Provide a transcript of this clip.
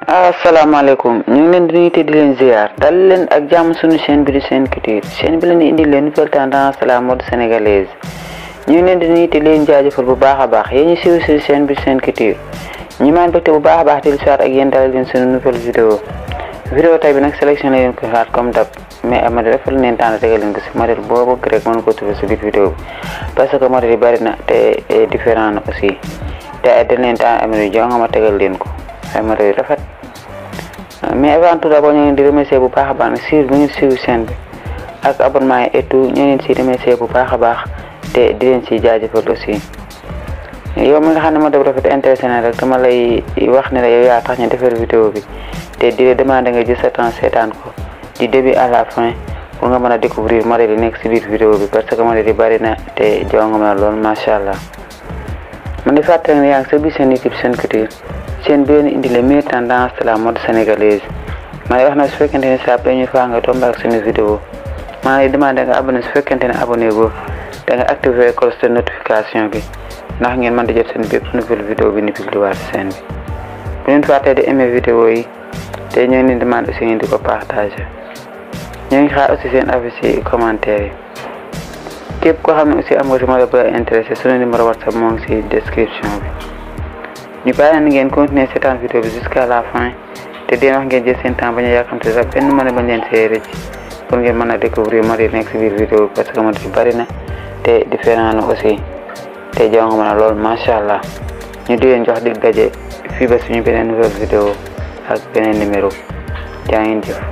asalaamaaleykum ñu ngi leen di nuyu te di leen ziar dal leen ak jàmm suñu chaîne bi di Sen Culture chaîne bi leen di indi leen nouvelle tendance la mode sénégalaise ñu ngi leen di nuyu te di leen jaajëfal bu baax a baax yéen ñu siiw si chaîne bi Sen Culture ñu maan bëgte bu baax a baax di lu ak yéen dalal leen suñu nouvelle vidéo vidéo tay bi nag sélection la leen ko xaar comme dab mais ama defal leen temps tegal leen ko si modèle boo bëgg rek mën ko trouver si biir vidéo bi parce que modèle yi bari na te différent na aussi te dañ leen temps am yu jonga ma tegal leen ko ay modèle yu rafet mais avant tout d'abord ñu ngi di remercier bu baax a baax ne suivre bi ngeen suivre chaîne bi ak abonnement yi et tout ñu leen si remercier bu baax a baax te di leen si jaajëfal aussi yow mi nga xam ne moo def rafet intéressé na rek dama lay wax ne la yow yaa tax ñu defar vidéo bi te di la demander nga jël sa temps seetaan ko du début à la fin pour nga mën a découvrir modèle yi nekk si biir vidéo bi parce que modèle yi bari na te jonga ma lool macha allah man di fàttali ne yaa ngi sa biir seen YouTube Sen Culture chaîne bi leen indi les meilleures tendances de la mode sénégalaise maa ngi wax na su fekkente ne saa première fois nga tombé ak suñu vidéo maa ngi demandé nga abonné su fekkente ne abonné go da nga activé cloche de notification bi ndax ngeen mën di jot seen bépp nouvelle vidéo bi ni publié waat seen bi bu leen fàttee di aimé vidéo yi te ñoo ngi demande aussi ngeen di ko partagé ñoo ngi xaar aussi seen avis ci commentaire yi képp koo xam ne aussi am nga si modèle bu la intéressé suñu numéro whatsapp moo ngi si description bi ñu bàyyi na ngeen continuer seetaan vidéo bi jusqu'à la fin te deen wax ngeen jël seen temps bañ a yàkkamte sax benn mën a bañ leen see rëcc pour ngeen mën a découvrir modèle nekk si biir vidéo bi parce que modèle bari na te différent na aussi te jonga mën a lool macha allah ñu di leen jox dig daje fii ba suñu beneen nouvelle vidéo ak beneen numéro jaa ngeen jëf